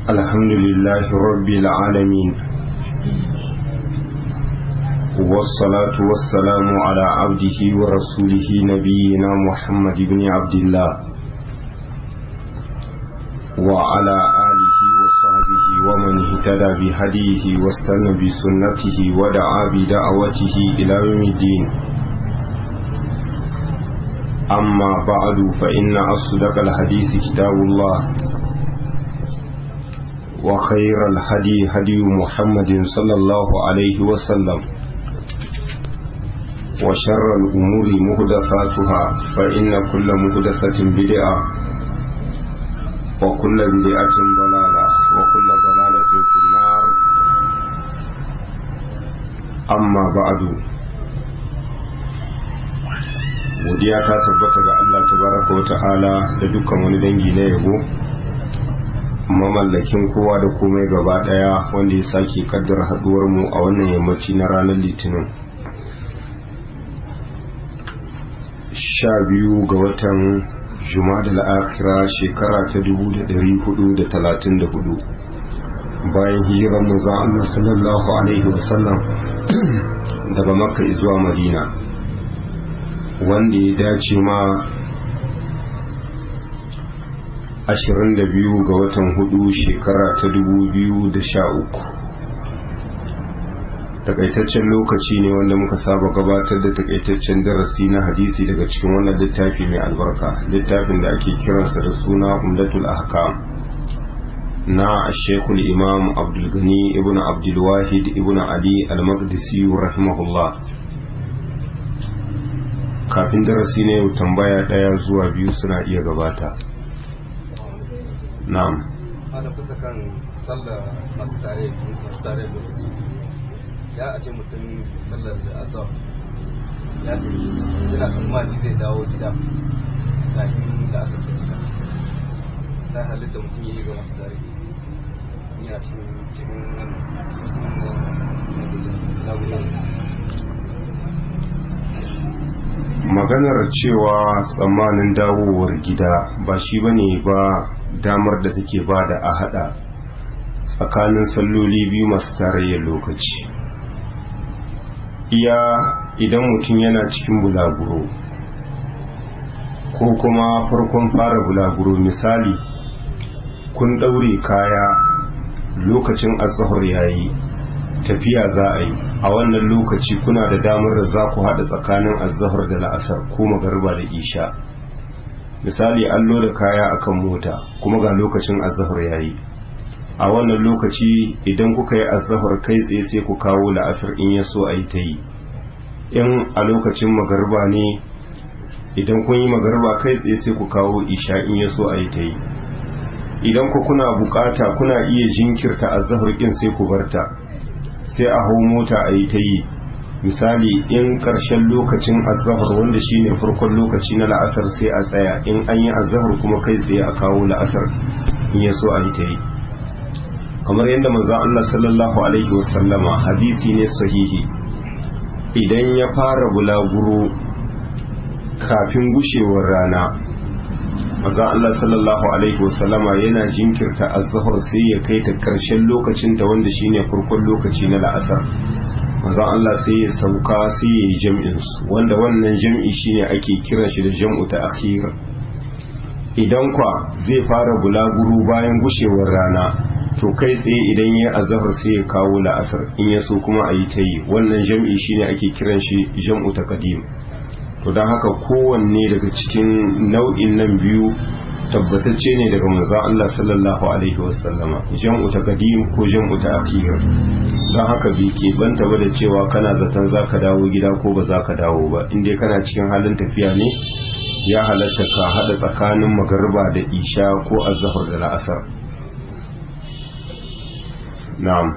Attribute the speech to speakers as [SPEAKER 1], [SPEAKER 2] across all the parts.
[SPEAKER 1] الحمد لله رب العالمين والصلاة والسلام على عبده ورسوله نبينا محمد بن عبد الله وعلى آله وصحبه ومن اهتدى بهديه واستنى بسنته ودعا بدعوته إلى يوم الدين أما بعد فإن أصدق الحديث كتاب الله وخير الهدي هدي محمد صلى الله عليه وسلم وشر الأمور مهدثاتها فإن كل مهدثة بدعة وكل بدعة ضلالة وكل ضلالة في النار أما بعد godiya ta tabbata ga Allah tabaraka wa ta'ala da dukkan wani dangi na yabo mamallakin kowa da komai gaba daya wanda ya sake kaddara haduwar mu a wannan yammaci na ranar litinin sha biyu ga watan juma'a al'akira shekara ta 1434 bayan hijirar manzon Allah sallallahu alaihi wasallam daga makka zuwa madina wanda ya dace ma 22 ga watan hudu shekara ta 2013 takaitaccen lokaci ne wanda muka saba gabatar da takaitaccen darasi na hadisi daga cikin wannan littafi mai albarka littafin da ake kiransa da suna umdatul ahkam na shekul imam abdulgani ibn abdulwahid ibn ali al-maqdisi rahimahullah kafin darasi ne yau tambaya daya zuwa biyu suna iya gabata na'am
[SPEAKER 2] ana kusa kan sallar masu tare masu tare da wasu ya a ce mutum sallar da azab ya ce yana tsammani zai dawo gida kafin da asar da cika ta halitta mutum ya yi ga masu tare yana cikin cikin wannan
[SPEAKER 1] maganar cewa tsammanin dawowar gida ba shi bane ba damar da take ba da a hada tsakanin salloli biyu masu tarayyar lokaci iya idan mutum yana cikin bulaguro ko kuma farkon fara bulaguro misali kun daure kaya lokacin azahar yayi tafiya za a yi a wannan lokaci kuna da damar da za ku haɗa tsakanin azahar da la'asar ko magariba da isha misali an loda kaya akan mota kuma ga lokacin azahar yayi a wannan lokaci idan kuka yi azahar kai tsaye sai ku kawo la'asar in ya so a yi ta yi in a lokacin magariba ne idan kun yi magariba kai tsaye sai ku kawo isha in ya so a yi ta yi idan ku kuna bukata kuna iya jinkirta azahar kin sai ku barta sai a hau mota a yi ta yi misali in ƙarshen lokacin azahar wanda shine farkon lokaci na la'asar sai a tsaya in an yi azahar kuma kai tsaye a kawo la'asar in ya so a yi ta yi kamar yadda manzon Allah sallallahu alaihi wasallama hadisi ne sahihi idan ya fara bulaguro kafin gushewar rana manzon Allah sallallahu alaihi wasallama yana jinkirta azhar sai ya kai ta karshen lokacin ta wanda shine farkon lokaci na la'asar manzon Allah sai ya sauka sai ya yi jam'in su wanda wannan jam'i shine ake kiran shi da jam'u ta akhir idan kwa zai fara bulaguro bayan gushewar rana to kai tsaye idan ya azhar sai ya kawo la'asar in ya so kuma a yi ta yi wannan jam'i shine ake kiran shi jam'u ta qadim to don haka kowanne daga cikin nau'in nan biyu tabbatacce ne daga manzon Allah sallallahu alaihi wasallama jam'u ta qadim ko jam'u ta akhir don haka bai ke banta ba da cewa kana zaton zaka dawo gida ko ba zaka dawo ba in dai kana cikin halin tafiya ne ya halatta ka hada tsakanin magariba da isha ko azhar da la'asar na'am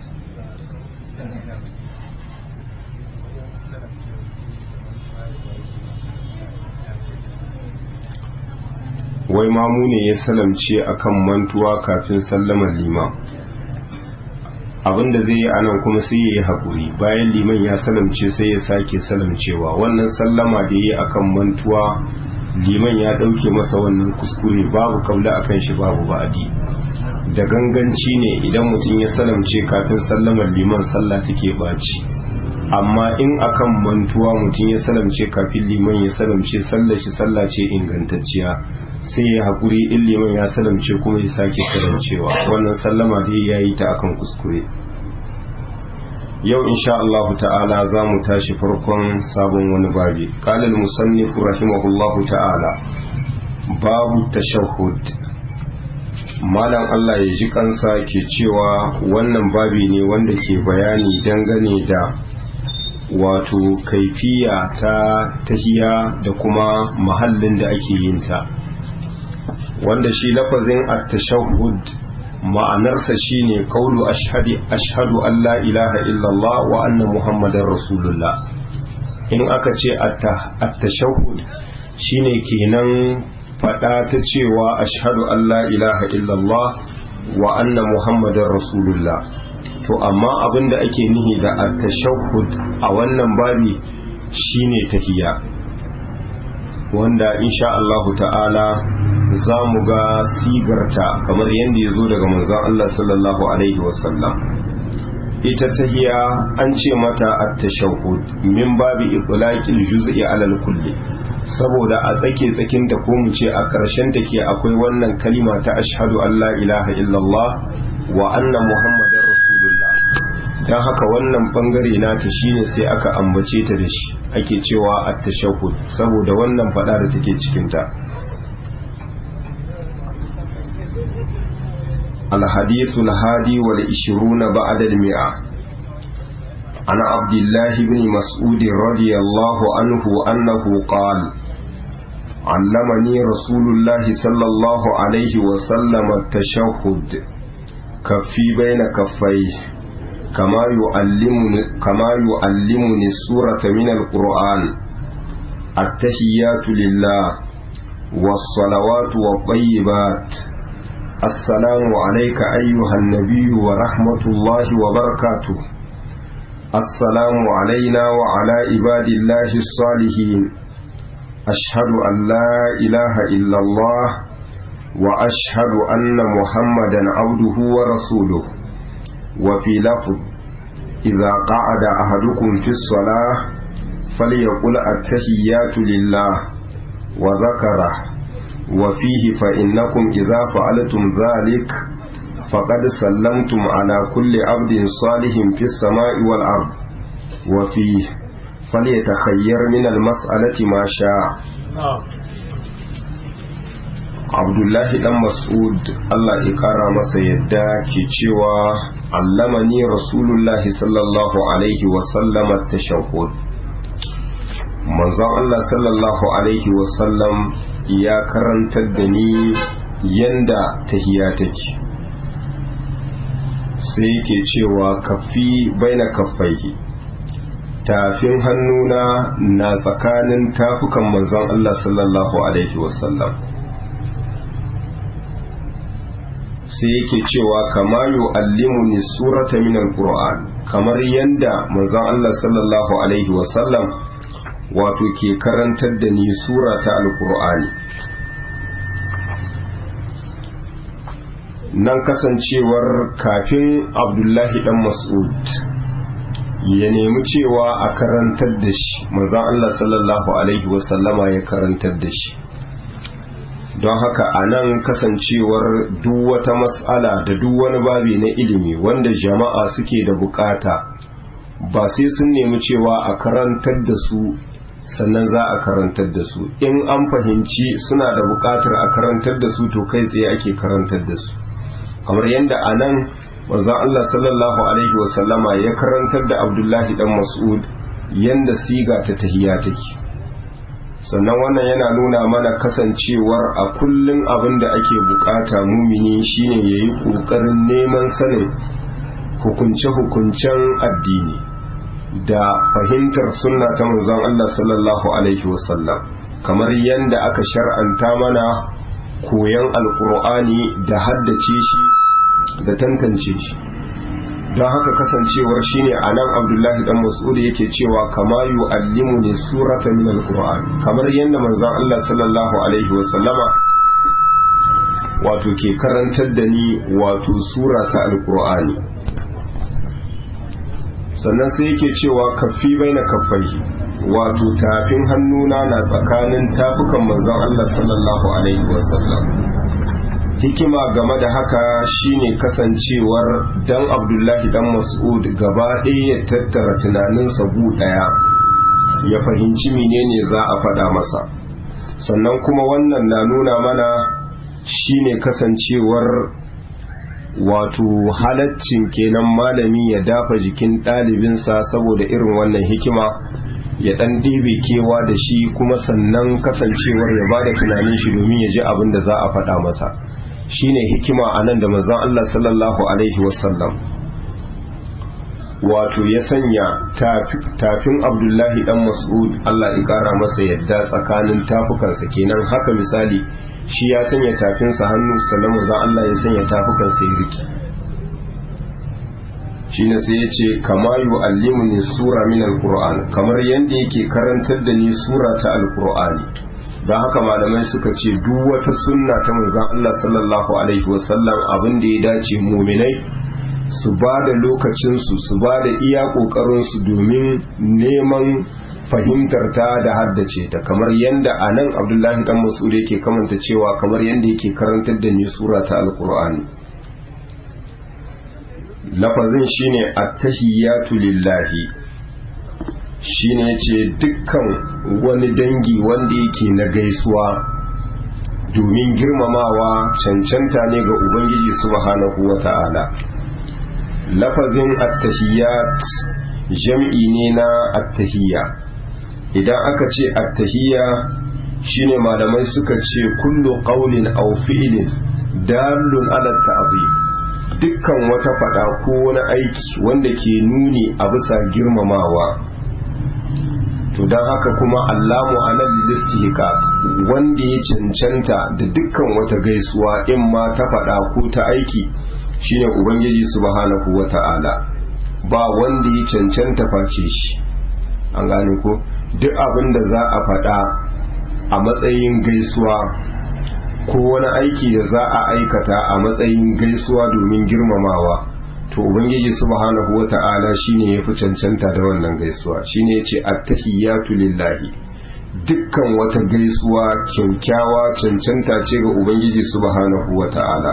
[SPEAKER 1] wai mamu ne ya salamce akan mantuwa kafin sallamar liman abinda zai yi anan kuma sai ya yi haƙuri bayan liman ya salamce sai ya sake salamcewa wannan sallama da ya yi akan mantuwa liman ya ɗauke masa wannan kuskure babu kabla akan shi babu ba'adi da ganganci ne idan mutum ya salamce kafin sallamar liman sallah take ɓaci amma in akan mantuwa mutum ya salamce kafin liman ya salamce sallar shi sallah ce ingantacciya sai ya haƙuri in liman ya salamce kuma ya sake salamcewa wannan sallama dai ya yi ta akan kuskure yau insha Allah ta'ala za mu tashi farkon sabon wani babi qalal musannif rahimahullahu ta'ala babu tashahhud malam Allah ya ji kansa ke cewa wannan babi ne wanda ke bayani dangane da wato kaifiya ta tahiya da kuma mahallin da ake yin ta wanda shi lafazin at-tashahhud ma'anarsa shine kaulu ashhadu ashhadu an la ilaha illallah wa anna muhammadar rasulullah in aka ce at-tashahhud shine kenan fada ta cewa ashhadu an la ilaha illallah wa anna muhammadar rasulullah to amma abinda ake nihi da at-tashahhud a wannan babi shine tahiyya wanda insha Allah ta'ala za mu ga sigarta kamar yadda ya zo daga manzon Allah sallallahu alaihi wasallam ita tahiya an ce mata at-tashahhud min babi itlaqil juz'i alal kulli saboda a tsake tsakin ta ko mu ce a ƙarshen ta ke akwai wannan kalima ta ashhadu an la ilaha illallah wa anna muhammadar rasulullah dan haka wannan bangare nata shine sai aka ambace ta da shi ake cewa at-tashahhud saboda wannan fada da take cikin ta الحديث الهادي والعشرون بعد المئة عن عبد الله بن مسعود رضي الله عنه أنه قال علمني رسول الله صلى الله عليه وسلم التشهد كفي بين كفيه كما يعلمني, كما يعلمني السورة من القرآن التحيات لله والصلوات والطيبات السلام عليك أيها النبي ورحمة الله وبركاته السلام علينا وعلى عباد الله الصالحين أشهد أن لا إله إلا الله وأشهد أن محمدا عبده ورسوله وفي لفظ إذا قعد أحدكم في الصلاة فليقل التحيات لله وذكره وفيه فإنكم إذا فعلتم ذلك فقد سلمتم على كل عبد صالح في السماء والأرض وفيه فليتخير من المسألة ما شاء Abdullahi dan Mas'ud Allah ya kara masa yadda ke cewa allamani Rasulullahi sallallahu alaihi wa sallama tashahhud manzon Allah sallallahu alaihi wa sallam ya karantar da ni yanda tahiya take sai yake cewa kafi baina kaffaihi tafin hannuna na tsakanin tafukan manzon Allah sallallahu alaihi wasallam sai yake cewa kama yu'allimuni surata min alquran kamar yanda manzon Allah sallallahu alaihi wasallam wato ke karantar da ni sura ta alqur'ani nan kasancewar kafin abdullahi dan mas'ud ya nemi cewa a karantar da shi manzon Allah sallallahu alaihi wasallama ya karantar da shi don haka a nan kasancewar duk wata matsala da duk wani babi na ilimi wanda jama'a suke da bukata ba sai sun nemi cewa a karantar da su sannan za a karantar da su in an fahimci suna da bukatar a karantar da su to kai tsaye ake karantar da su kamar yadda a nan wanzan Allah sallallahu Alaihi wasallama ya karantar da Abdullahi dan Mas'ud yadda siga ta tahiya take sannan wannan yana nuna mana kasancewar a kullum abin da ake bukata mumini shine ya yi ƙoƙarin neman sanin hukunce-hukuncen addini da fahimtar sunna ta manzon Allah sallallahu Alaihi wasallam kamar yadda aka shar'anta mana koyon alkur'ani da haddace shi da tantance shi don haka kasancewar shine a nan abdullahi dan mas'ud yake cewa kama yu'allimu ni surata min alquran kamar yadda manzon Allah sallallahu alaihi wasallama wato ke karantar da ni wato sura ta alqur'ani sannan sai yake cewa kaffi baina kaffai wato tafin hannuna na tsakanin tafukan manzon Allah sallallahu alaihi wasallam hikima game da haka shine kasancewar dan abdullahi dan mas'ud gaba ɗaya ya tattara tunaninsa gu ɗaya ya fahimci menene za a faɗa masa sannan kuma wannan na nuna mana shine kasancewar wato halaccin kenan malami ya dafa jikin ɗalibinsa saboda irin wannan hikima ya ɗan ɗebe kewa da shi kuma sannan kasancewar ya bada tunanin shi domin ya ji abin da za a faɗa masa shine hikima a nan da manzon Allah sallallahu alaihi wasallam wato ya sanya tafin abdullahi dan mas'ud Allah ya kara masa yadda tsakanin tafukansa kenan haka misali shi ya sanya tafinsa hannu sannan manzon Allah ya sanya tafukansa ya rike shine sai ya ce kama yu'allimuni sura min alquran kamar yanda yake karantar da ni sura ta alqur'ani don haka malamai suka ce duk wata sunna ta manzon Allah sallallahu alaihi wasallam abin da ya dace muminai su ba da lokacinsu su ba da iya ƙoƙarinsu domin neman fahimtar ta da haddace ta kamar yadda a nan abdullahi dan mas'ud yake kamanta cewa kamar yadda yake karantar da ni sura ta alkur'ani lafazin shine at-tahiyatu lillahi shine ce dukkan wani dangi wanda yake na gaisuwa domin girmamawa cancanta ne ga ubangiji subhanahu wata'ala lafazin attahiyat jam'i ne na attahiyya idan aka ce attahiyya shine malamai suka ce kullu qawlin aw fi'lin dalun ala ta'zim dukkan wata fada ko wani aiki wanda ke nuni a bisa girmamawa to don haka kuma allamu alal listihqaq wanda ya cancanta da dukkan wata gaisuwa in ma ta faɗa ko ta aiki shine ubangiji subhanahu wata'ala ba wanda ya cancanta face shi an gane ko duk abin da za a faɗa a matsayin gaisuwa ko wani aiki da za a aikata a matsayin gaisuwa domin girmamawa to ubangiji subhanahu wata'ala shine yafi cancanta da wannan gaisuwa shine yace attahiyatu lillahi dukkan wata gaisuwa kyaukyawa cancanta ce ga ubangiji subhanahu wata'ala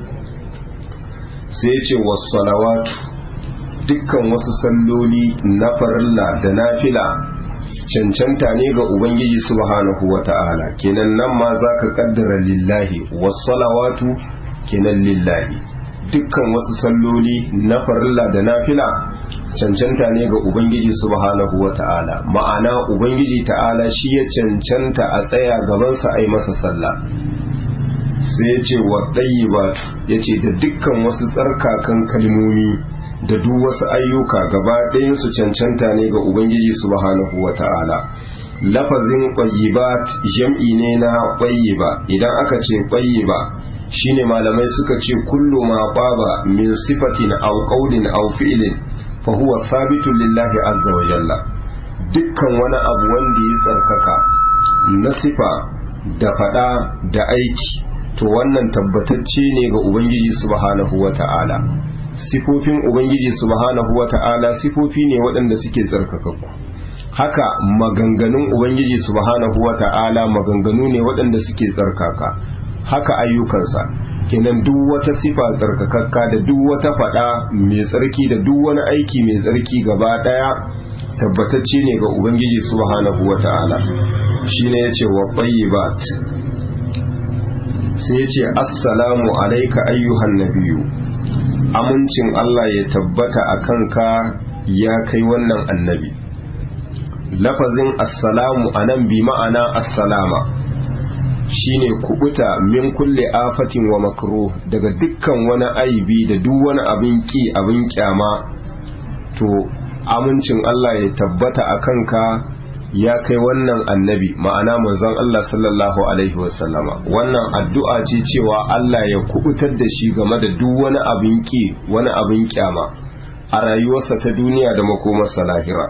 [SPEAKER 1] sai yace was-salawatu dukkan wasu salloli na farilla da nafila cancanta ne ga ubangiji subhanahu wata'ala kenan nan ma zaka kaddara lillahi was-salawatu kenan lillahi dukkan wasu salloli na farilla da nafila cancanta ne ga ubangiji subhanahu wata'ala ma'ana ubangiji ta'ala shi ya cancanta a tsaya gabansa a yi masa sallah sai ya ce wa ɗayyibatu ya ce da dukkan wasu tsarkakan kalmomi da duk wasu ayyuka gaba ɗayansu cancanta ne ga ubangiji subhanahu wata'ala lafazin ƙwayyibat jam'i ne na ƙwayyiba idan aka ce ƙwayyiba shine malamai suka ce kullu ma baba min sifatin aw qawlin aw fi'lin fa huwa sabitun lillahi azza wa jalla dukkan wani abu wanda ya tsarkaka na sifa da fada da aiki to wannan tabbatacce ne ga ubangiji subhanahu wata'ala sifofin ubangiji subhanahu wata'ala sifofi ne waɗanda suke tsarkakakku haka maganganun ubangiji subhanahu wata'ala maganganu ne waɗanda suke tsarkaka haka ayyukansa kenan duk wata sifa tsarkakakka da duk wata fada mai tsarki da duk wani aiki mai tsarki gaba daya tabbatacce ne ga ubangiji subhanahu wata'ala shine yace wa tayyibat sai yace assalamu alayka ayyuhan nabiyyu amincin Allah ya tabbata akan ka ya kai wannan annabi lafazin assalamu anan bi ma'ana assalama shine kubuta min kulle afatin wa makruh daga dukkan wani aibi da duk wani abin ki abin kyama to amincin Allah ya tabbata a kanka ya kai wannan annabi ma'ana manzon Allah sallallahu alaihi wasallama wannan addu'a ce cewa Allah ya kubutar da shi game da duk wani abin ki wani abin kyama a rayuwarsa ta duniya da makomarsa lahira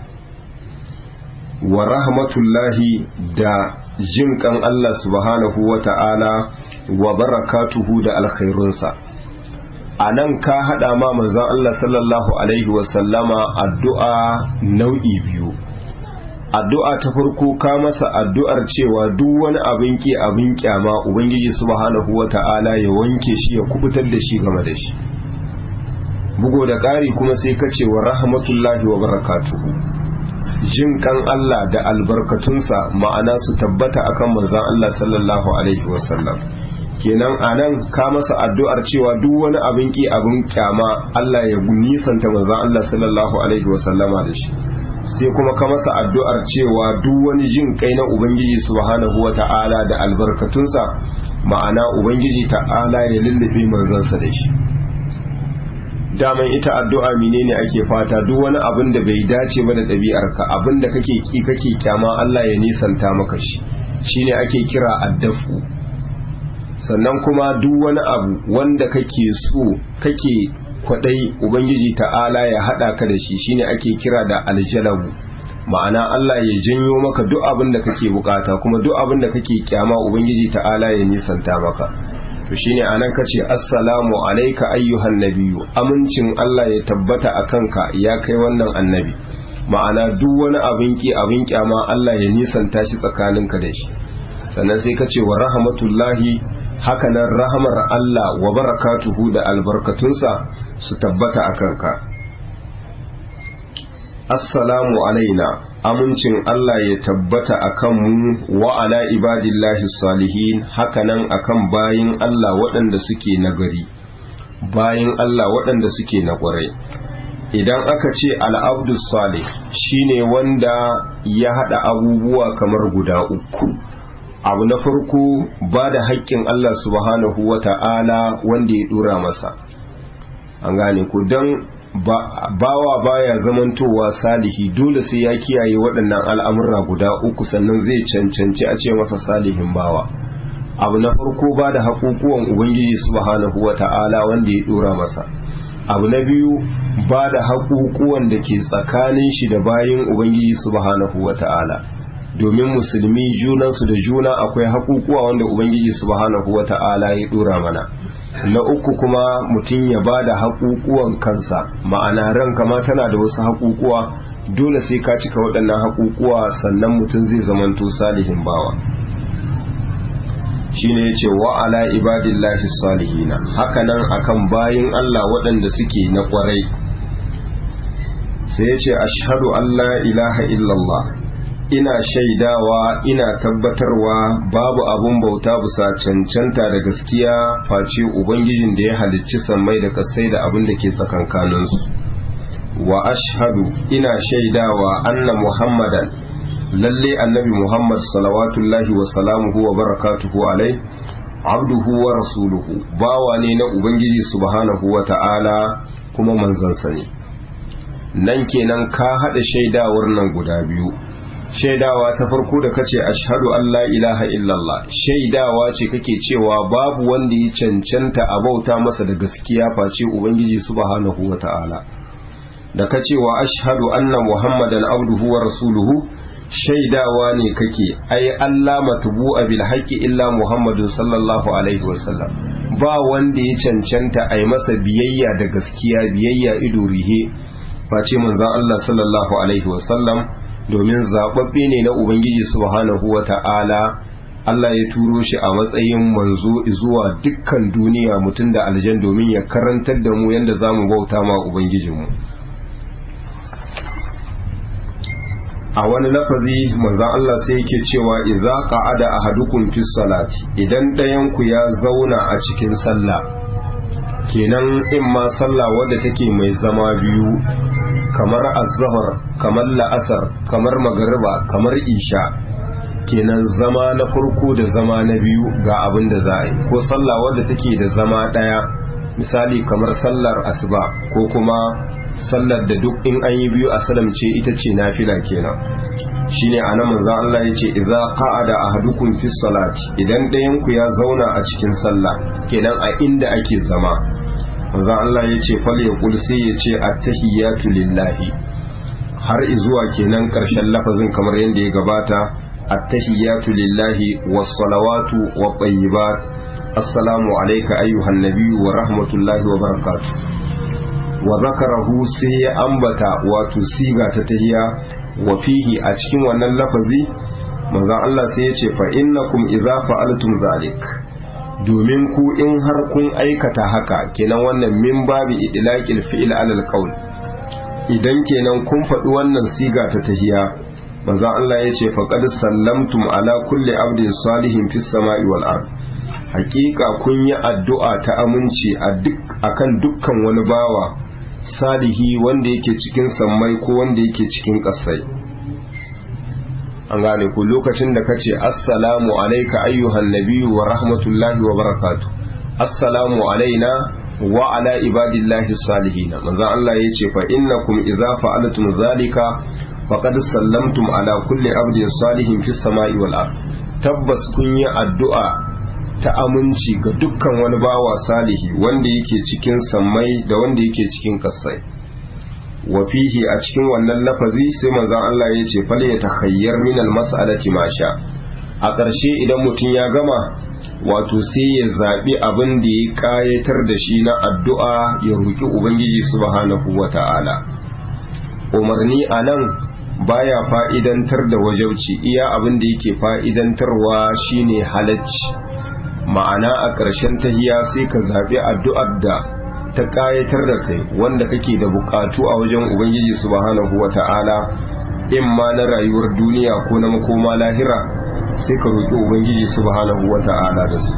[SPEAKER 1] wa rahmatullahi da jin kan Allah subhanahu wa ta'ala wa barakatuhu da alkhairunsa a nan ka haɗa ma manzan Allah sallallahu Alaihi wasallama addu'a nau'i biyu addu'a ta farko ka masa addu'ar cewa duk wani abin ki abin kyama ubangiji subhanahu wa ta'ala ya wanke shi ya kubutar da shi game da shi bugo da ƙari kuma sai ka ce wa rahmatullahi wa barakatuhu jin kan Allah da albarkatunsa ma'ana su tabbata akan manzan Allah sallallahu alaihi wasallam kenan anan ka masa addu'ar cewa duk wani abin ki abin kyama Allah ya nisanta manzan Allah sallallahu alaihi wasallama da shi sai kuma ka masa addu'ar cewa duk wani jin kai na ubangiji subhanahu wata'ala da albarkatunsa ma'ana ubangiji ta'ala ya lullube manzansa da shi daman ita addu'a menene ake fata duk wani abin da bai dace ba da ɗabi'arka abin da kake ki kake kyama Allah ya nisanta maka shi shine ake kira addafu sannan kuma duk wani abu wanda kake so kake kwadai ubangiji ta'ala ya hada ka da shi shine ake kira da aljalabu ma'ana Allah ya janyo maka duk abin da kake bukata kuma duk abin da kake kyama ubangiji ta'ala ya nisanta maka to shine anan kace assalamu alayka ayyuhan nabiyyu amincin Allah ya tabbata akanka ya kai wannan annabi ma'ana duk wani abin ki abin kyama Allah ya nisanta shi tsakaninka da shi sannan sai kace wa rahmatullahi hakanan rahamar Allah wa barakatuhu da albarkatunsa su tabbata akanka assalamu alaina amincin Allah ya tabbata akan mu wa ala ibadillahi salihin hakanan akan bayin Allah waɗanda suke nagari bayin Allah waɗanda suke na ƙwarai idan aka ce al'abdus salih shine wanda ya haɗa abubuwa kamar guda uku abu na farko ba da haƙƙin Allah subhanahu wa ta'ala wanda ya ɗora masa an gane ku don bawa baya zamantowa salihi dole sai ya kiyaye waɗannan al'amurra guda uku sannan zai cancanci a ce masa salihin bawa abu na farko ba da haƙuƙuwan ubangiji subhanahu wa ta'ala wanda ya ɗora masa abu na biyu ba da haƙuƙuwan da ke tsakanin shi da bayin ubangiji subhanahu wa ta'ala domin musulmi junansu da juna akwai haƙuƙuwa wanda ubangiji subhanahu wa ta'ala ya ɗora mana na uku kuma mutum ya ba da haƙuƙuwan kansa ma'ana ranka ma tana da wasu haƙuƙuwa dole sai ka cika waɗannan haƙuƙuwa sannan mutum zai zamanto salihin bawa shine yace wa ala ibadillahi salihina hakanan akan bayin Allah waɗanda suke na ƙwarai sai yace ashhadu an la ilaha illallah ina shaidawa ina tabbatarwa babu abun bauta bisa cancanta da gaskiya face ubangijin da ya halicci sammai da kasai da abin da ke tsakankaninsu wa ashhadu ina shaidawa anna muhammadan lalle annabi muhammad salawatullahi wa salamuhu wa barakatuhu alai abduhu wa rasuluhu bawa ne na ubangiji subhanahu wa ta'ala kuma manzansa ne nan kenan ka haɗa shaidawar nan guda biyu shaidawa ta farko da kace ashhadu an la ilaha illallah shaidawa ce kake cewa babu wanda ya cancanta a bauta masa da gaskiya face ubangiji subhanahu wata'ala da kace wa ashhadu anna muhammadan abduhu wa rasuluhu shaidawa ne kake ai Allah matbu'a bil haqqi illa muhammadun sallallahu alaihi wasallam ba wanda ya cancanta ai masa biyayya da gaskiya biyayya ido rihe face manzon Allah sallallahu alaihi wasallam domin zaɓaɓɓe ne na Ubangiji subhanahu wa ta'ala Allah ya turo shi a matsayin manzo zuwa dukkan duniya mutum da aljan domin ya karantar da mu yadda za mu bauta ma Ubangijinmu. A wani lafazi manzan Allah sai yake cewa idza qa'ada ahadukum fi salati idan ɗayanku ya zauna a cikin sallah kenan in ma sallah wadda take mai zama biyu kamar azhar kamar la'asar kamar magariba kamar isha kenan zama na farko da zama na biyu ga abin da za a yi ko sallah wadda take da zama ɗaya misali kamar sallar asuba ko kuma sallar da duk in an yi biyu a salamce ita ce nafila kenan shine anan manzo Allah yace idza qa'ada ahadukum fi salati idan ɗayan ku ya zauna a cikin sallah kenan a inda ake zama manzon Allah ya ce fal yaqul sai ya ce attahiyatu lillahi har izuwa kenan karshen lafazin kamar yadda ya gabata attahiyatu lillahi was salawatu wat tayyibat assalamu alayka ayyuhan nabiyyu wa rahmatullahi wa barakatuh wa zakarahu sai ya ambata wato siga ta tahiya wa fihi a cikin wannan lafazi manzon Allah sai ya ce fa innakum idza fa'altum zalik domin ku in har kun aikata haka kenan wannan min babi idlaqil fi'l alal qaul idan kenan kun faɗi wannan siga ta tahiya manzon Allah ya ce faqad sallamtum ala kulli abdin salihin fis sama'i wal ard hakika kun yi addu'a ta aminci a duk akan dukkan wani bawa salihi wanda yake cikin sammai ko wanda yake cikin ƙasai an gane ku lokacin da kace assalamu alayka ayyuhan nabiyyu wa rahmatullahi wa barakatuh assalamu alaina wa ala ibadillahi salihin manzon Allah yace fa innakum idza fa'altum zalika faqad sallamtum ala kulli abdin salihin fis sama'i wal ard tabbas kun yi addu'a ta aminci ga dukkan wani bawa salihi wanda yake cikin sammai da wanda yake cikin kasai wa fihi a cikin wannan lafazi sai manzon Allah ya ce fal ya takhayyar min al mas'alati ma sha a ƙarshe idan mutum ya gama wato sai ya zabi abin da ya kayatar da shi na addu'a ya roki ubangiji subhanahu wata'ala umarni anan baya fa'idantar da wajauci iya abin da yake fa'idantarwa shine halacci ma'ana a ƙarshen tahiya sai ka zaɓi addu'ar da ta ƙayatar da kai wanda kake da buƙatu a wajen ubangiji subhanahu wa ta'ala in ma na rayuwar duniya ko na makoma lahira sai ka roƙi ubangiji subhanahu wa ta'ala da su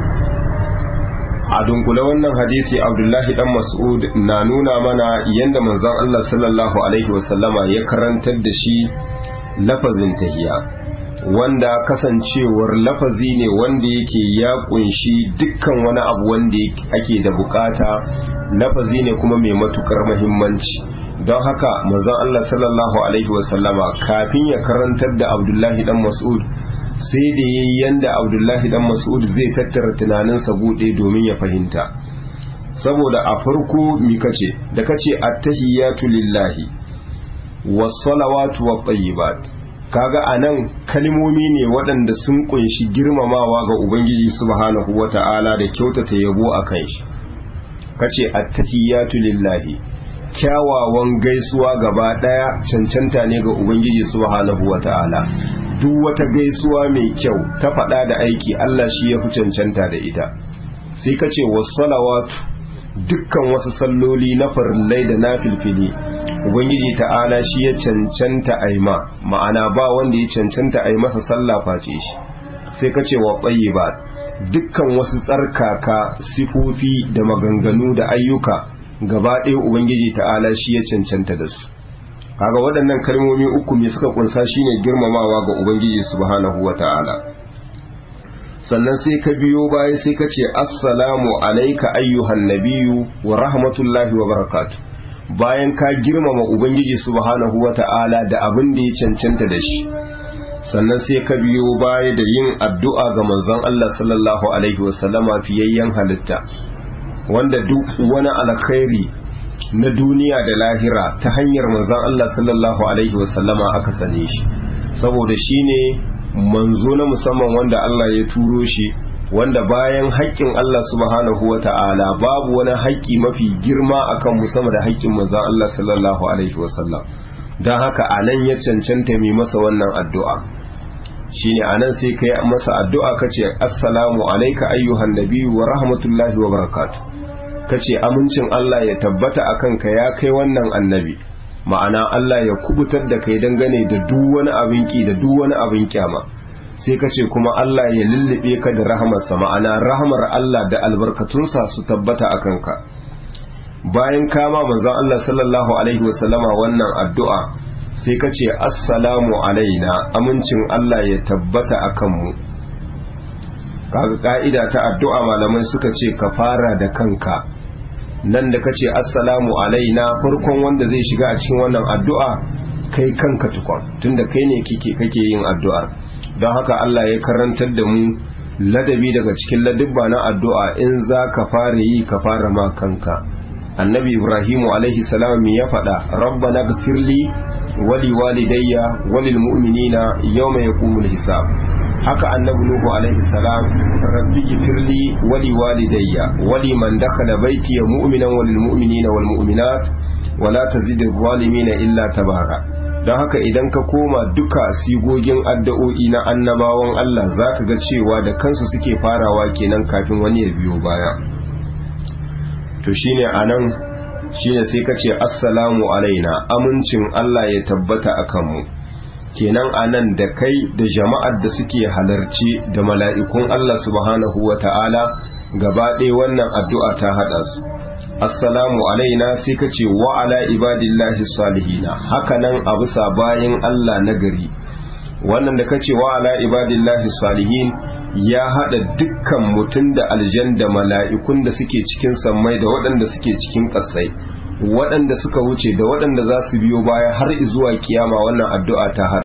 [SPEAKER 1] a dunkule wannan hadisi abdullahi dan mas'ud na nuna mana yadda manzon Allah sallallahu alaihi wasallama ya karantar da shi lafazin tahiya wanda kasancewar lafazi ne wanda yake ya kunshi dukkan wani abu wanda ake da bukata lafazi ne kuma mai matukar mahimmanci don haka manzon Allah sallallahu alaihi wasallama kafin ya karantar da Abdullahi dan Mas'ud sai da yayi yanda Abdullahi dan Mas'ud zai tattara tunaninsa bude domin ya fahimta saboda a farko mi kace da kace attahiyatu lillahi was salawatu wat tayyibat kaga anan kalmomi ne waɗanda sun kunshi girmamawa ga ubangiji subhanahu wata'ala da kyautata yabo a kan shi kace attahiyatu lillahi kyawawan gaisuwa gaba ɗaya cancanta ne ga ubangiji subhanahu wata'ala duk wata gaisuwa mai kyau ta faɗa da aiki Allah shi ya fi cancanta da ita sai kace wassalawatu dukkan wasu salloli na farillai da na filfili ubangiji ta'ala shi ya cancanta aima ma'ana ba wanda ya cancanta a yi masa sallah face shi sai ka ce wa ba dukkan wasu tsarkaka sifofi da maganganu da ayyuka gaba ɗaya ubangiji ta'ala shi ya cancanta da su kaga waɗannan kalmomi uku me suka kunsa shine girmamawa ga ubangiji subhanahu wa ta'ala sannan sai ka biyo baya sai ka ce assalamu alaika ayyuhan nabiyyu wa rahmatullahi wa barakatuh bayan ka girmama ubangiji subhanahu wata'ala da abin da ya cancanta da shi sannan sai ka biyo baya da yin addu'a ga manzon Allah sallallahu alaihi wasallama fiyayyen halitta wanda duk wani alkhairi na duniya da lahira ta hanyar manzon Allah sallallahu alaihi wasallama aka sane shi saboda shine manzo na musamman wanda Allah ya turo shi wanda bayan haƙƙin Allah subhanahu wa ta'ala babu wani haƙƙi mafi girma akan mu sama da haƙƙin manzon Allah sallallahu alaihi wasallam don haka anan ya cancanta mai masa wannan addu'a shine anan sai kai masa addu'a kace assalamu alayka ayyuhan nabiyyu wa rahmatullahi wa barakatuh kace amincin Allah ya tabbata akan ka ya kai wannan annabi ma'ana Allah ya kubutar da kai dangane da duk wani abin ki da duk wani abin kyama sai ka ce kuma Allah ya lullube ka da rahamarsa ma'ana rahamar Allah da albarkatunsa su tabbata a kanka bayan kama manzon Allah sallallahu alaihi wasallama wannan addu'a sai ka ce assalamu alaina amincin Allah ya tabbata a kanmu kaga ka'ida ta addu'a malamai suka ce ka fara da kanka nan da ka ce assalamu alaina farkon wanda zai shiga a cikin wannan addu'a kai kanka tukon tunda kai ne kake yin addu'ar don haka Allah ya karantar da mu ladabi daga cikin ladubba na addu'a in za ka fara yi ka fara ma kanka annabi ibrahimu alaihi salam ya faɗa rabbana gfirli wali walidayya walil mu'minina yawma yaqumul hisab haka annabi nuhu alaihi salam rabbi gfirli wali walidayya wali man dakhala baiti mu'minan walil mu'minina wal mu'minat wala tazidil zalimina illa tabara don haka idan ka koma duka sigogin addu'o'i na annabawan Allah zaka ga cewa da kansu suke farawa kenan kafin wani ya biyo baya to shine anan shine sai ka ce assalamu alaina amincin Allah ya tabbata akan mu kenan anan da kai da jama'ar da suke halarci da mala'ikun Allah subhanahu wata'ala gaba ɗaya wannan addu'a ta haɗa su assalamu alaina sai ka ce wa ala ibadillahi salihina hakanan a bisa bayan Allah na gari wannan da kace wa ala ibadillahi salihin ya hada dukkan mutum da aljan da mala'ikun da suke cikin sammai da waɗanda suke cikin ƙasai waɗanda suka wuce da waɗanda za su biyo baya har zuwa kiyama wannan addu'a ta